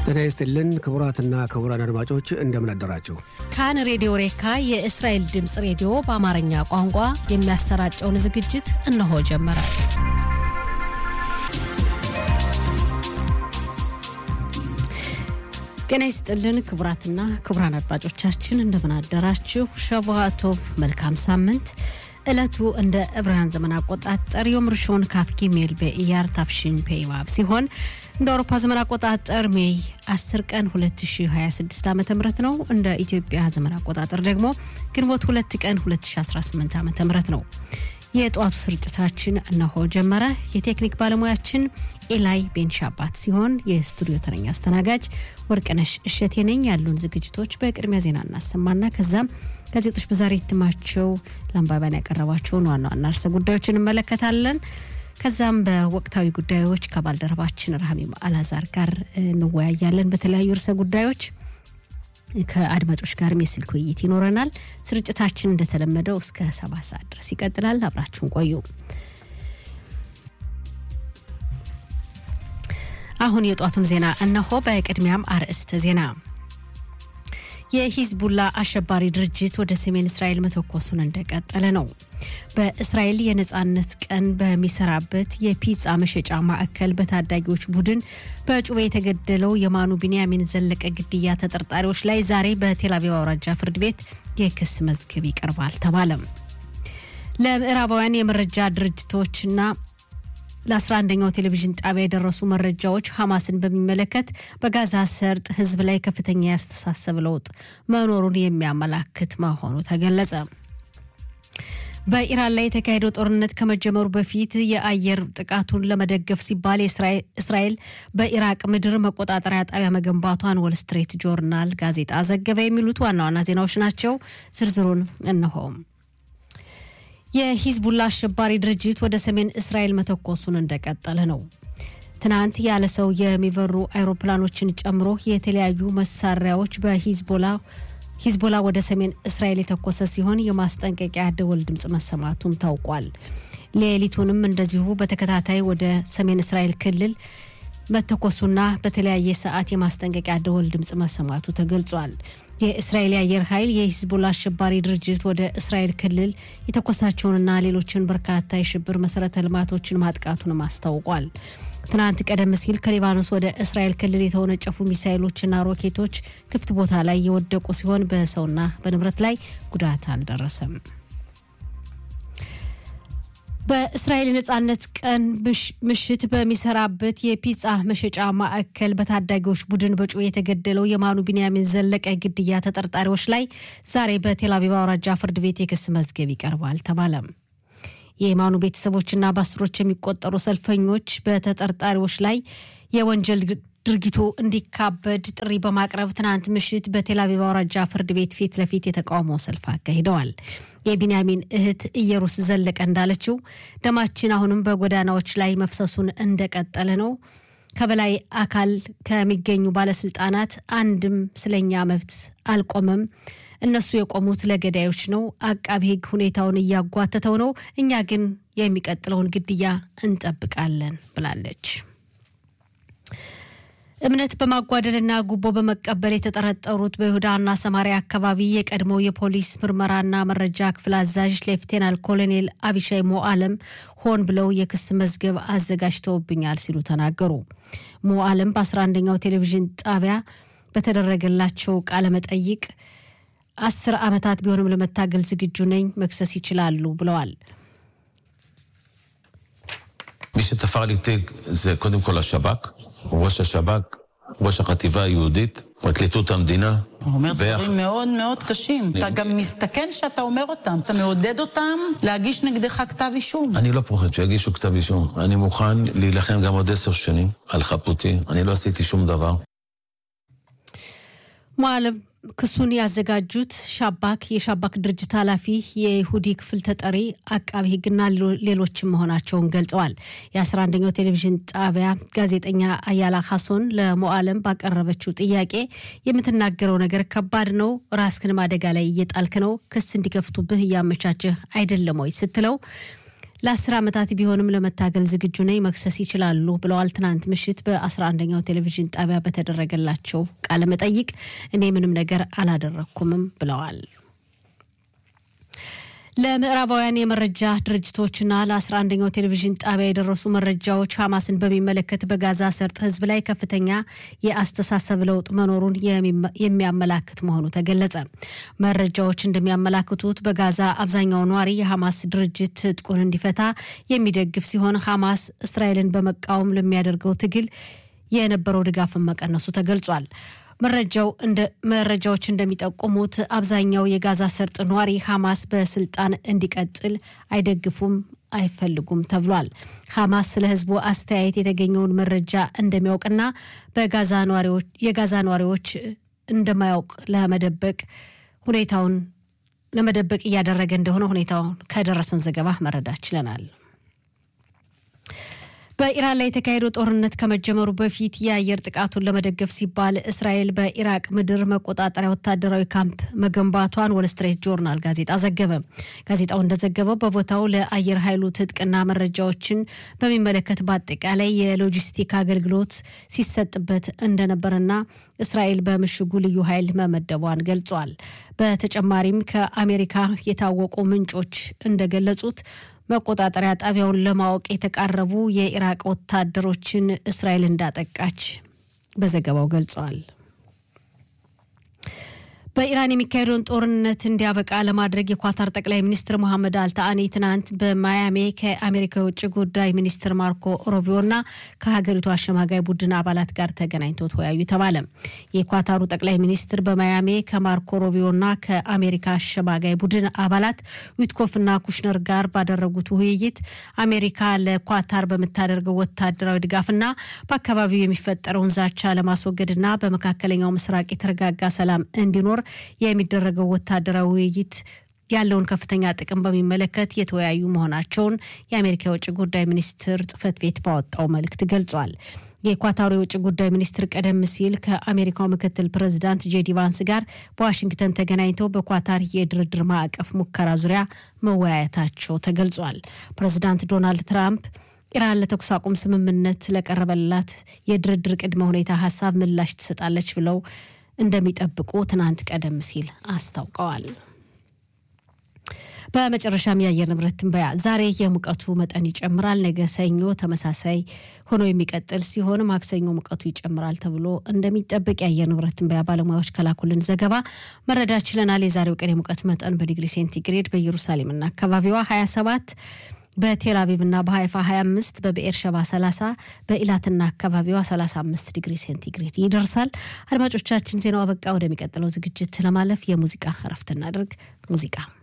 ጤና ይስጥልን ክቡራትና ክቡራን አድማጮች እንደምን አደራችሁ። ካን ሬዲዮ ሬካ የእስራኤል ድምፅ ሬዲዮ በአማርኛ ቋንቋ የሚያሰራጨውን ዝግጅት እነሆ ጀመረ። ጤና ይስጥልን ክቡራትና ክቡራን አድማጮቻችን እንደምን አደራችሁ። ሸቫቶቭ መልካም ሳምንት። ዕለቱ እንደ ዕብራውያን ዘመን አቆጣጠር ዮም ርሾን ካፍኪ ሜል በኢያር ታፍሽን ፔይዋብ ሲሆን እንደ አውሮፓ ዘመን አቆጣጠር ሜይ 10 ቀን 2026 ዓ ም ነው። እንደ ኢትዮጵያ ዘመን አቆጣጠር ደግሞ ግንቦት 2 ቀን 2018 ዓ ም ነው። የጠዋቱ ስርጭታችን እነሆ ጀመረ። የቴክኒክ ባለሙያችን ኤላይ ቤንሻባት ሲሆን የስቱዲዮ ተረኛ አስተናጋጅ ወርቅነሽ እሸቴ ነኝ። ያሉን ዝግጅቶች በቅድሚያ ዜና እናሰማና ከዛም ጋዜጦች በዛሬ እትማቸው ለአንባቢያን ያቀረቧቸውን ዋና ዋና ርዕሰ ጉዳዮች እንመለከታለን። ከዛም በወቅታዊ ጉዳዮች ከባልደረባችን ረሃሚም አላዛር ጋር እንወያያለን። በተለያዩ ርዕሰ ጉዳዮች ከአድማጮች ጋርም የስልክ ውይይት ይኖረናል። ስርጭታችን እንደተለመደው እስከ ሰባት ሰዓት ድረስ ይቀጥላል። አብራችሁን ቆዩ። አሁን የጧቱን ዜና እነሆ። በቅድሚያም አርዕስተ ዜና የሂዝቡላ አሸባሪ ድርጅት ወደ ሰሜን እስራኤል መተኮሱን እንደቀጠለ ነው። በእስራኤል የነጻነት ቀን በሚሰራበት የፒዛ መሸጫ ማዕከል በታዳጊዎች ቡድን በጩቤ የተገደለው የማኑ ቢንያሚን ዘለቀ ግድያ ተጠርጣሪዎች ላይ ዛሬ በቴልአቪቭ አውራጃ ፍርድ ቤት የክስ መዝገብ ይቀርባል ተባለም። ለምዕራባውያን የመረጃ ድርጅቶችና ለ11ኛው ቴሌቪዥን ጣቢያ የደረሱ መረጃዎች ሐማስን በሚመለከት በጋዛ ሰርጥ ሕዝብ ላይ ከፍተኛ ያስተሳሰብ ለውጥ መኖሩን የሚያመላክት መሆኑ ተገለጸ። በኢራን ላይ የተካሄደው ጦርነት ከመጀመሩ በፊት የአየር ጥቃቱን ለመደገፍ ሲባል እስራኤል በኢራቅ ምድር መቆጣጠሪያ ጣቢያ መገንባቷን ወል ስትሬት ጆርናል ጋዜጣ ዘገበ። የሚሉት ዋና ዋና ዜናዎች ናቸው። ዝርዝሩን እነሆም የሂዝቡላ አሸባሪ ድርጅት ወደ ሰሜን እስራኤል መተኮሱን እንደቀጠለ ነው። ትናንት ያለ ሰው የሚበሩ አይሮፕላኖችን ጨምሮ የተለያዩ መሳሪያዎች በሂዝቦላ ሂዝቦላ ወደ ሰሜን እስራኤል የተኮሰ ሲሆን የማስጠንቀቂያ ደወል ድምፅ መሰማቱም ታውቋል። ሌሊቱንም እንደዚሁ በተከታታይ ወደ ሰሜን እስራኤል ክልል መተኮሱና በተለያየ ሰዓት የማስጠንቀቂያ ደወል ድምፅ መሰማቱ ተገልጿል። የእስራኤል የአየር ኃይል የሂዝቦላ አሸባሪ ድርጅት ወደ እስራኤል ክልል የተኮሳቸውንና ሌሎችን በርካታ የሽብር መሰረተ ልማቶችን ማጥቃቱንም አስታውቋል። ትናንት ቀደም ሲል ከሊባኖስ ወደ እስራኤል ክልል የተወነጨፉ ሚሳይሎችና ሮኬቶች ክፍት ቦታ ላይ የወደቁ ሲሆን በሰውና በንብረት ላይ ጉዳት አልደረሰም። በእስራኤል የነጻነት ቀን ምሽት በሚሰራበት የፒጻ መሸጫ ማዕከል በታዳጊዎች ቡድን በጩቤ የተገደለው የማኑ ቢንያሚን ዘለቀ ግድያ ተጠርጣሪዎች ላይ ዛሬ በቴልአቪቭ አውራጃ ፍርድ ቤት የክስ መዝገብ ይቀርባል ተባለም። የየማኑ ቤተሰቦችና በአስሮች የሚቆጠሩ ሰልፈኞች በተጠርጣሪዎች ላይ የወንጀል ድርጊቱ እንዲካበድ ጥሪ በማቅረብ ትናንት ምሽት በቴልአቪቭ አውራጃ ፍርድ ቤት ፊት ለፊት የተቃውሞ ሰልፍ አካሂደዋል። የቢንያሚን እህት ኢየሩስ ዘለቀ እንዳለችው ደማችን አሁንም በጎዳናዎች ላይ መፍሰሱን እንደቀጠለ ነው። ከበላይ አካል ከሚገኙ ባለስልጣናት አንድም ስለኛ መብት አልቆመም። እነሱ የቆሙት ለገዳዮች ነው። አቃቢ ሕግ ሁኔታውን እያጓተተው ነው። እኛ ግን የሚቀጥለውን ግድያ እንጠብቃለን ብላለች። እምነት በማጓደልና ጉቦ በመቀበል የተጠረጠሩት በይሁዳና ሰማሪያ አካባቢ የቀድሞው የፖሊስ ምርመራና መረጃ ክፍል አዛዥ ሌፍቴናል ኮሎኔል አቢሻይ ሞአለም ሆን ብለው የክስ መዝገብ አዘጋጅተውብኛል ሲሉ ተናገሩ። ሞአለም በ11ኛው ቴሌቪዥን ጣቢያ በተደረገላቸው ቃለ መጠይቅ አስር ዓመታት ቢሆንም ለመታገል ዝግጁ ነኝ፣ መክሰስ ይችላሉ ብለዋል። מי שתפר לי תיק זה קודם כל השב"כ, ראש השב"כ, ראש החטיבה היהודית, פרקליטות המדינה. אתה אומר דברים מאוד מאוד קשים. אתה גם מסתכן שאתה אומר אותם. אתה מעודד אותם להגיש נגדך כתב אישום. אני לא פוחד שיגישו כתב אישום. אני מוכן להילחם גם עוד עשר שנים על חפותי. אני לא עשיתי שום דבר. ሞአለም ክሱን ያዘጋጁት ሻባክ የሻባክ ድርጅት ኃላፊ የይሁዲ ክፍል ተጠሪ አቃቢ ሕግና ሌሎችም መሆናቸውን ገልጸዋል። የ11ኛው ቴሌቪዥን ጣቢያ ጋዜጠኛ አያላ ሀሶን ለሞአለም ባቀረበችው ጥያቄ የምትናገረው ነገር ከባድ ነው፣ ራስክንም አደጋ ላይ እየጣልክ ነው፣ ክስ እንዲከፍቱብህ እያመቻችህ አይደለም ወይ ስትለው ለአስር ዓመታት ቢሆንም ለመታገል ዝግጁ ነኝ፣ መክሰስ ይችላሉ ብለዋል። ትናንት ምሽት በ11ኛው ቴሌቪዥን ጣቢያ በተደረገላቸው ቃለ መጠይቅ እኔ ምንም ነገር አላደረግኩምም ብለዋል። ለምዕራባውያን የመረጃ ድርጅቶችና ለ11ኛው ቴሌቪዥን ጣቢያ የደረሱ መረጃዎች ሐማስን በሚመለከት በጋዛ ሰርጥ ሕዝብ ላይ ከፍተኛ የአስተሳሰብ ለውጥ መኖሩን የሚያመላክት መሆኑ ተገለጸ። መረጃዎች እንደሚያመላክቱት በጋዛ አብዛኛው ነዋሪ የሐማስ ድርጅት ትጥቁን እንዲፈታ የሚደግፍ ሲሆን ሐማስ እስራኤልን በመቃወም ለሚያደርገው ትግል የነበረው ድጋፍን መቀነሱ ተገልጿል። መረጃው እንደ መረጃዎች እንደሚጠቁሙት አብዛኛው የጋዛ ሰርጥ ነዋሪ ሐማስ በስልጣን እንዲቀጥል አይደግፉም አይፈልጉም ተብሏል። ሐማስ ስለ ህዝቡ አስተያየት የተገኘውን መረጃ እንደሚያውቅና በጋዛ ነዋሪዎች የጋዛ ነዋሪዎች እንደማያውቅ ለመደበቅ ሁኔታውን ለመደበቅ እያደረገ እንደሆነ ሁኔታውን ከደረሰን ዘገባ መረዳት ችለናል። በኢራን ላይ የተካሄደው ጦርነት ከመጀመሩ በፊት የአየር ጥቃቱን ለመደገፍ ሲባል እስራኤል በኢራቅ ምድር መቆጣጠሪያ ወታደራዊ ካምፕ መገንባቷን ወል ስትሬት ጆርናል ጋዜጣ ዘገበ። ጋዜጣው እንደዘገበው በቦታው ለአየር ኃይሉ ትጥቅና መረጃዎችን በሚመለከት በአጠቃላይ የሎጂስቲክ አገልግሎት ሲሰጥበት እንደነበርና እስራኤል በምሽጉ ልዩ ኃይል መመደቧን ገልጿል። በተጨማሪም ከአሜሪካ የታወቁ ምንጮች እንደገለጹት መቆጣጠሪያ ጣቢያውን ለማወቅ የተቃረቡ የኢራቅ ወታደሮችን እስራኤል እንዳጠቃች በዘገባው ገልጸዋል። በኢራን የሚካሄደውን ጦርነት እንዲያበቃ ለማድረግ የኳታር ጠቅላይ ሚኒስትር መሐመድ አልታአኒ ትናንት በማያሜ ከአሜሪካ የውጭ ጉዳይ ሚኒስትር ማርኮ ሮቢዮና ከሀገሪቱ አሸማጋይ ቡድን አባላት ጋር ተገናኝተው ተወያዩ ተባለ። የኳታሩ ጠቅላይ ሚኒስትር በማያሜ ከማርኮ ሮቢዮና ከአሜሪካ አሸማጋይ ቡድን አባላት ዊትኮፍና ኩሽነር ጋር ባደረጉት ውይይት አሜሪካ ለኳታር በምታደርገው ወታደራዊ ድጋፍና በአካባቢው የሚፈጠረውን ዛቻ ለማስወገድና በመካከለኛው ምስራቅ የተረጋጋ ሰላም እንዲኖር የሚደረገው ወታደራዊ ውይይት ያለውን ከፍተኛ ጥቅም በሚመለከት የተወያዩ መሆናቸውን የአሜሪካ የውጭ ጉዳይ ሚኒስትር ጽህፈት ቤት ባወጣው መልእክት ገልጿል። የኳታሩ የውጭ ጉዳይ ሚኒስትር ቀደም ሲል ከአሜሪካው ምክትል ፕሬዚዳንት ጄዲ ቫንስ ጋር በዋሽንግተን ተገናኝተው በኳታር የድርድር ማዕቀፍ ሙከራ ዙሪያ መወያየታቸው ተገልጿል። ፕሬዚዳንት ዶናልድ ትራምፕ ኢራን ለተኩስ አቁም ስምምነት ለቀረበላት የድርድር ቅድመ ሁኔታ ሀሳብ ምላሽ ትሰጣለች ብለው እንደሚጠብቁ ትናንት ቀደም ሲል አስታውቀዋል። በመጨረሻም የአየር ንብረት ትንበያ ዛሬ የሙቀቱ መጠን ይጨምራል። ነገ ሰኞ ተመሳሳይ ሆኖ የሚቀጥል ሲሆን ማክሰኞ ሙቀቱ ይጨምራል ተብሎ እንደሚጠበቅ የአየር ንብረት ትንበያ ባለሙያዎች ከላኩልን ዘገባ መረዳት ችለናል። የዛሬው ቀን የሙቀት መጠን በዲግሪ ሴንቲግሬድ በኢየሩሳሌምና አካባቢዋ 27 በቴል አቪቭና በሀይፋ 25 በብኤር ሸባ 30 በኢላትና አካባቢዋ 35 ዲግሪ ሴንቲግሬድ ይደርሳል። አድማጮቻችን ዜናው አበቃ። ወደሚቀጥለው ዝግጅት ለማለፍ የሙዚቃ እረፍት እናድርግ። ሙዚቃ